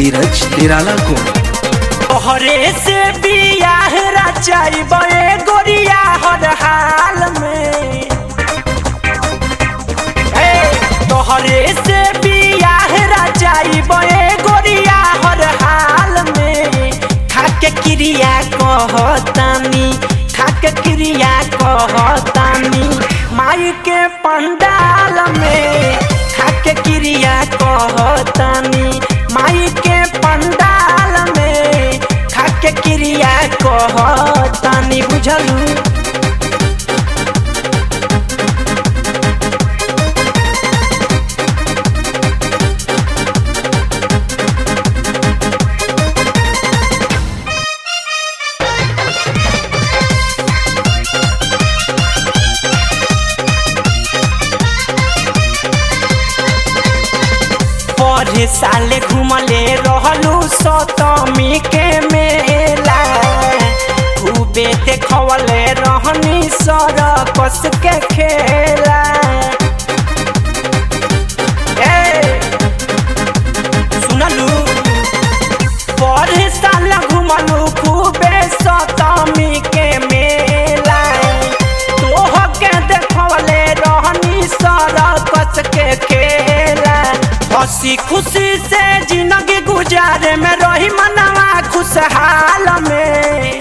धीरज निराला को तोहरे से बियाह रचाइबे गोरिया हर हाल में हे, तोहरे से बियाह रचाइबे गोरिया हर हाल में खाके क्रिया कहतानी खाके क्रिया कहतानी माई के पंडाल में खाके क्रिया कहतानी माई के पंडाल में खाके क्रिया कहतानी बुझलू पढ़े साले घुमले रहलू सतमी के मेला खूबे देखवले रहनी सरकस के खेला ए, सुनलू पढ़े साल घुमलू खूबे सतमी के मेला तोह के देखवले रहनी सरकस के खेला हंसी खुशी से जिंदगी गुजारे में रही मनवा खुशहाल में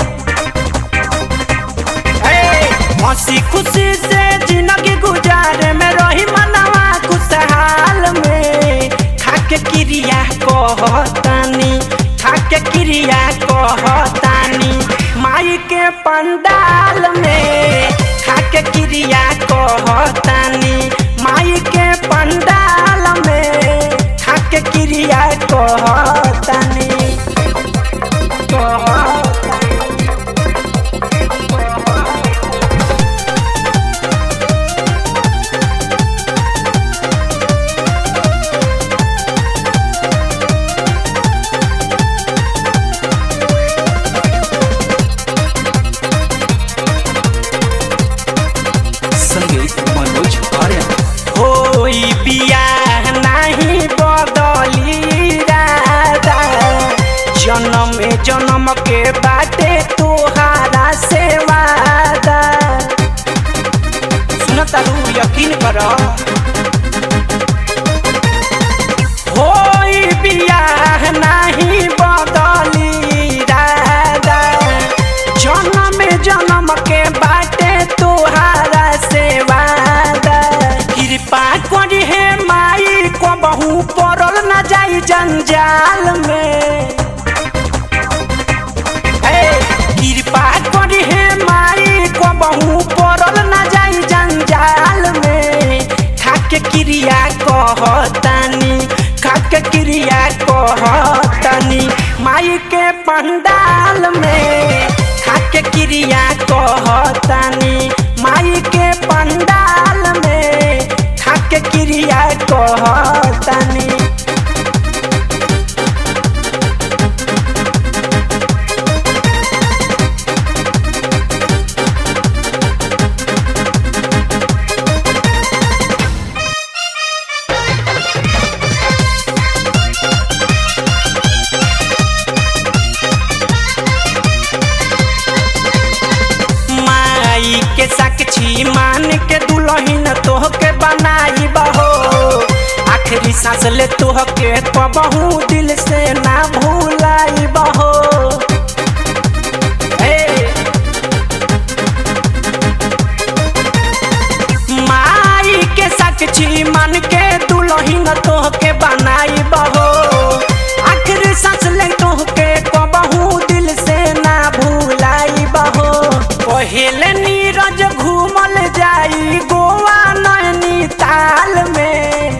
हे, हंसी खुशी से जिंदगी गुजारे में रही मनवा खुशहाल में खाके क्रिया कहतानी खाके क्रिया कहतानी माई के पंडाल में खाके क्रिया कहतानी माई के पंडाल में खाके क्रिया कहतानी कहतानी संगीत मनोज आर्यन होई बियाह नाही बदली राधा जन्म जन्म के बाटे तोहारा से वादा सुनता रू यकीन कर होई बियाह नाही बदली राधा जन्म जन्म के बाटे तोहारा से वादा कृपा करी हे माई को बहु पड़ल न जाई जंजाल में हे, कृपा करी हे माई को बहु पड़ल न जाई जंजाल में खाके क्रिया कहतानी खाके क्रिया कहतानी माई के पंडाल में खाके क्रिया कहतानी माई के पंडाल में खाके क्रिया कहतानी माई के साक्षी मान के दुल्हन तोह के बनाई बहो आखिरी सांस ले तोह के कबहू दिल से ना भूलाई बहो हे। माई के साक्षी मान के दुल्हन तोह के बनाई बहो आखिरी सांस ले तोह के कबहू दिल से ना भूलाई बहो पहले नीरज घूमल जाई गोवा नैनीताल में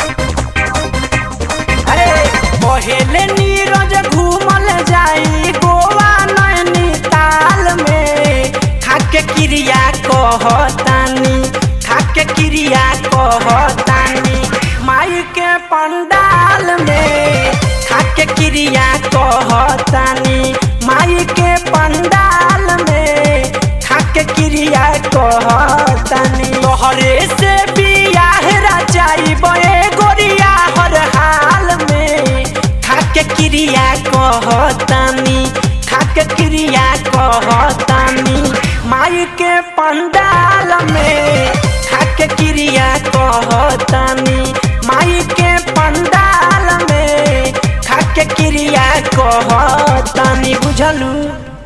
अरे पहले नीरज घूमल जाई गोवा नैनीताल में खाके क्रिया कहतानी खाके क्रिया कहतानी माई के पंडाल में खाके क्रिया कहतानी माई के पंडाल में खाके क्रिया कहतानी तोहरे से बियाह रचाई बे गोरिया हर हाल में खाके क्रिया कहतानी माई के पंडाल में खाके क्रिया कहतानी बुझलू